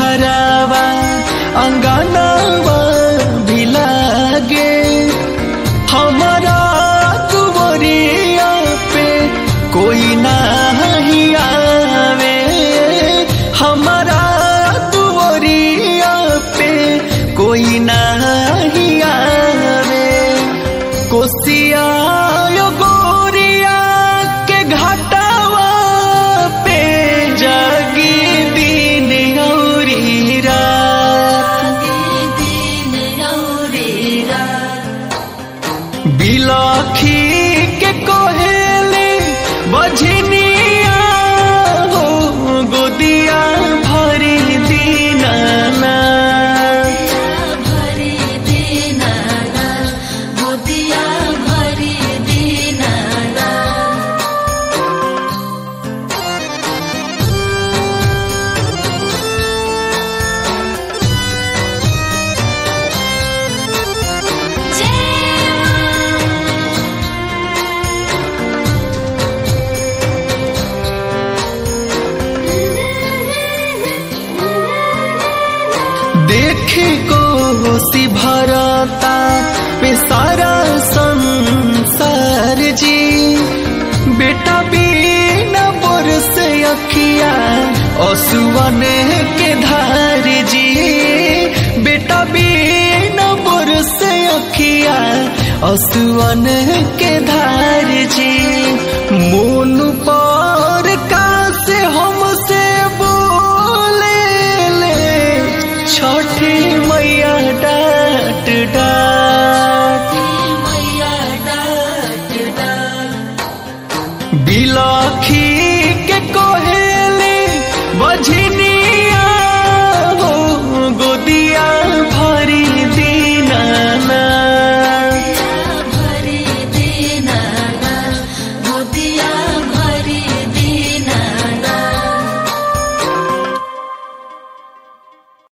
घरावा अंगनावा भी लागे हमारा दुवरिया पे कोई नहीं आवे हमारा दुवरिया पे कोई नहीं आवे कोसिया यो गोरिया के घाटावा पे जागी दिन औरी रात बिलखी के कोहेले बझनिया हो गोदिया भरी दीनाना भरी दीनाना गोदिया भरी दीनाना देखे को सी भरता पे सारा संसार जी बेटा बिना बरस अखिया असुवन के धार जी बेटा बिना बरस अखिया असुवन के धार जी मोन पर का से हमसे बोले ले छठी मैया डाट डाट मैया डाट डाट बिलखी के कोहे